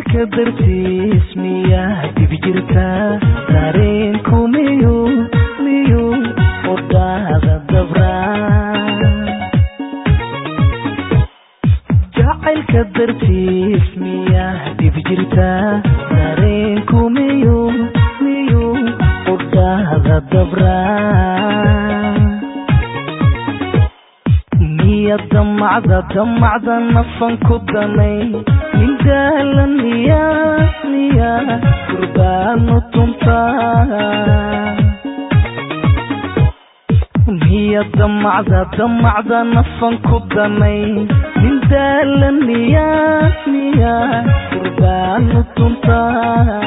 jacaylka dartiis miyaa dib jirtaa dareenku miyuu miyuu udhaada dabraa jacaylka dartiis miyaa dib jirtaa dareenku miyuu miyuu udhaada dabraa miya damacda damacda nafan ku danay nin daalan miya miya gurbaanu tuntaa miya damacda damacda nafan ku danay nin daalan miya miya gurbaanu tuntaa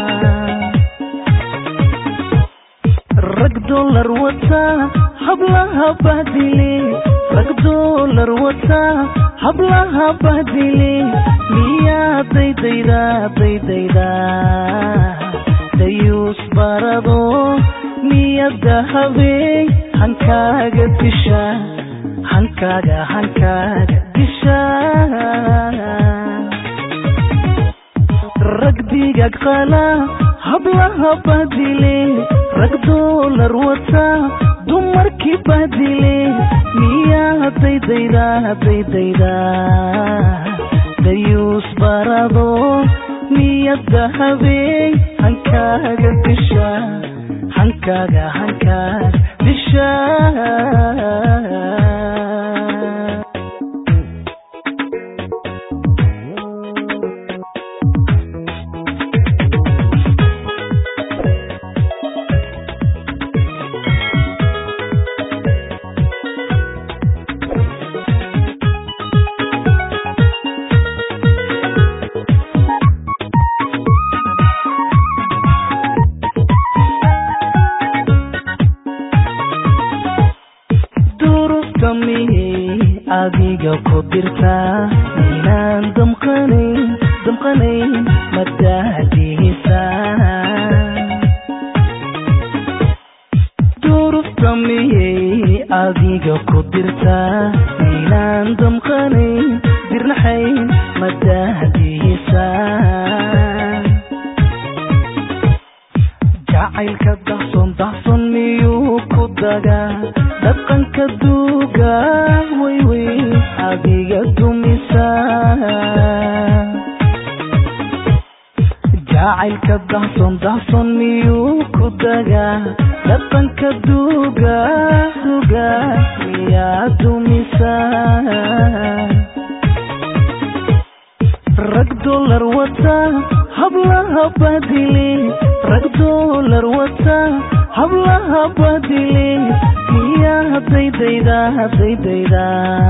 rag dolar wata hablaha bahdile rag dolar wata hablaha bahdile miyaa daydayda daydayda dayuus barado miyada habey hankaaga disha hankaaga hankaaga disha rag digag qala hablaha bahdile rag dolar wata dumarkii bahdile miyaa daydayda daydayda dayuus barado miyada habey hankaaga disha hankaaga hankaaga disha duruftamihey adiga ku dirtaa inaan damqanayn damqanayn madaadiisa duruftamihey adiga ku dirtaa inaan damqanayn dirnaxayn madaadiisa jacaylka dahson dahson miyuu ku dagaa dhaqanka duuga waywey adiga dumisa jacaylka dahson dahson miyuu ku dagaa dhaqanka duuga duga miyaa dumisa rag dolar wata hablaha bahdile rag dolar wata hablaha bahdile miyaa daydayda daydayda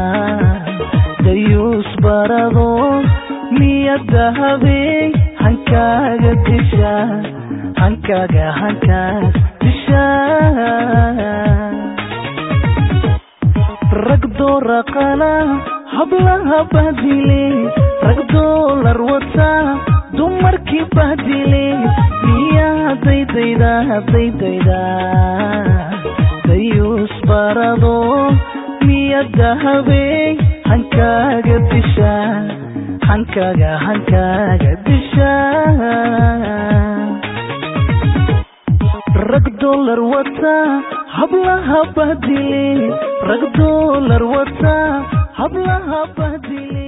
dayuus barado miyada habey hankaaga disha hankaaga hankaaga disha rag doora qala hablaha bahdile rag dolar wata dumarkii bahdile miyaa daydayda daydayda dayuus barado miyada habey hankaaga disha hankaaga hankaaga disha rag dolar wata hablaha bahdile rag dolar wata hablaha bahdile